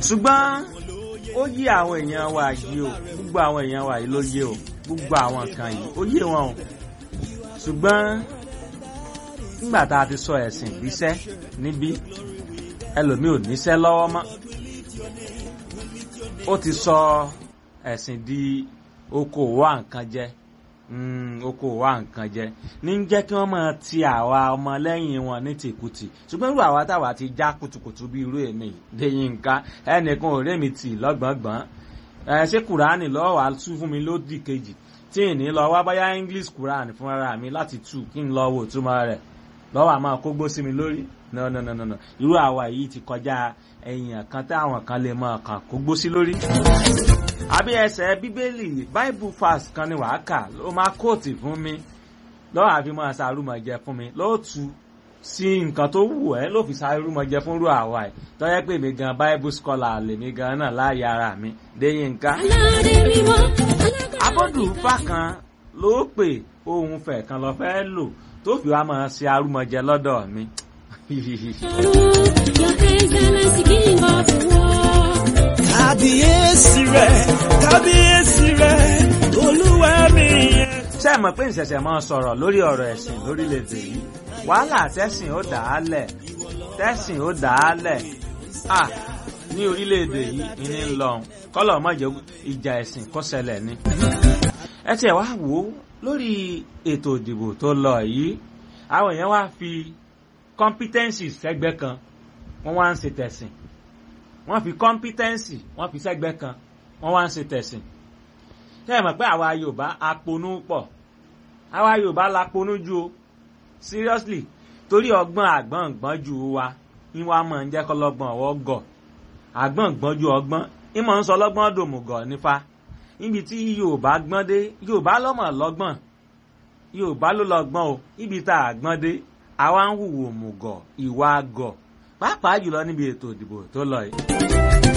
ṣùgbọ́n ó yé àwọn èèyàn wa yìí o gbogbo àwọn èèyàn wa yìí ló yé o gbogbo àwọn nǹkan yìí ó yé wọn o ṣùgbọ́n nígbà tá a ti sọ ẹ̀sìn ìgbésẹ́ níbí ẹlòmíì ò níṣẹ́ lọ́wọ́ mọ́ ó ti sọ ẹ̀sìn di okòwò àǹkan jẹ okòwò àǹkan jẹ ní jẹ́ kí wọ́n máa ti àwa ọmọlẹ́yìn wọn ní tìkùtì ṣùgbọ́n irú àwa táwa ti já kùtùkùtù bí irú èmi lẹ́yìn nǹkan ẹnìkan ò rémi tì lọ́gbọ̀ngbọ̀n ẹ ṣé kùránì lọ́wọ́ wa tú fún mi lódì kejì tí ì ní lọ wá báyá english quran fúnra mi láti tú kí n lọ wò túmọ̀ rẹ̀ lọ́wọ́ àmọ́ kógbó sí mi lórí no no no no no irú àwa yìí ti kọjá ẹ̀yìn kan táwọn kan lè mọ kàn kógbó sí lórí. àbí ẹsẹ̀ bíbélì bible fast kan ni wàá kà ló máa kóòtì fún mi lọ́wọ́ àfi máa ṣàrùmọ̀jẹ fún mi lóòtú sí nǹkan tó wù ẹ́ ló fi ṣàrùmọ̀jẹ fún irú àwa ẹ̀ tọ́yẹ́ pé mi gan bible scholar lèmi gan náà láàyè ara mi déyìn nǹkan. abọ́dù fákan ló pè ohun fẹ̀ kan lọ fẹ́ lò tó fi wá máa ṣe arúmọjẹ lọ́dọ̀ mi. kábíyèsí rẹ̀ kábíyèsí rẹ̀ olúwa mi. ṣé ẹ mọ̀ pé ìṣẹ̀ṣẹ̀ máa sọ̀rọ̀ lórí ọ̀rọ̀ ẹ̀sìn lórílẹ̀‐èdè yìí wàhálà tẹ́sìn ó dà á lẹ̀ tẹ́sìn ó dà á lẹ̀ à ní orílẹ̀‐èdè yìí ní ń lọ kọ́lọ̀ mọ̀jẹ̀ ìjà ẹ̀sìn kó ṣẹlẹ̀ ni. ẹ tiẹ̀ wá wò ó lórí ètò ìdìbò tó lọ yìí àwọn èèyàn wá fi competency sẹ́gbẹ́ kan wọ́n wá ń ṣe tẹ̀sìn wọ́n fi competency wọ́n fi sẹ́gbẹ́ kan wọ́n wá ń ṣe tẹ̀sìn ṣé ẹ mọ̀ pé àwa Yorùbá aponú pọ̀ àwa Yorùbá la ponú ju o seriously torí ọgbọ́n àgbọ̀n gbọ́n ju wa ní wàá mọ̀ ń jẹ́ kọ́lọ́gbọ́n ọwọ́ gọ̀ àgbọ̀n gbọ́n ju ọgbọ́n ìmọ̀ ń sọ ọlọ́gbọ́n dòmùgọ̀ nífa níbi tí Yorùbá gbọ́n dé Yorùbá lọ́mọ̀ lọ́gbọ́n Yorùbá ló lọ́gbọ́n o níbi tá a gbọ́n dé àwa ń hùwò mùgọ̀ ìwà gọ̀ pàápàá jùlọ níbi ètò ìdìbò tó lọ yìí.